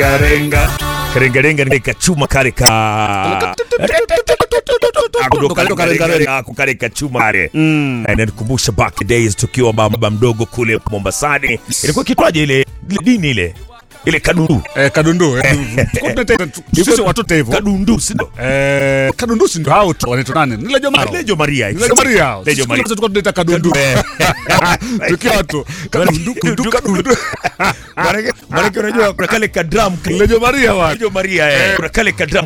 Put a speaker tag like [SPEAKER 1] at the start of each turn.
[SPEAKER 1] karenga karengarenga nikachuma kale ka ako kale kachuma kale inanikumbusha back the days tukiwa baba mdogo kule Mombasani ilikuwa kitwaje ile ile dini ile ile kadundu
[SPEAKER 2] Eh, kadundu eh. Tulikuwa tunaita tu- sisi watoto hivyo
[SPEAKER 1] kadundu sio
[SPEAKER 2] Eh, kadundu si ndio hao tu wanaitwa nani ni Lejo Maro
[SPEAKER 1] Lejo Maria
[SPEAKER 2] Lejo Maria hao.
[SPEAKER 1] Lejo
[SPEAKER 2] Sisi
[SPEAKER 1] Maria
[SPEAKER 2] tulikuwa tunaita kadundu tukiwa watu kadundu kadundu kadundu
[SPEAKER 1] Maanake maanake unajua kuna kale kadram
[SPEAKER 2] Lejo Maria wa
[SPEAKER 1] Lejo Maria eh kuna kale kadram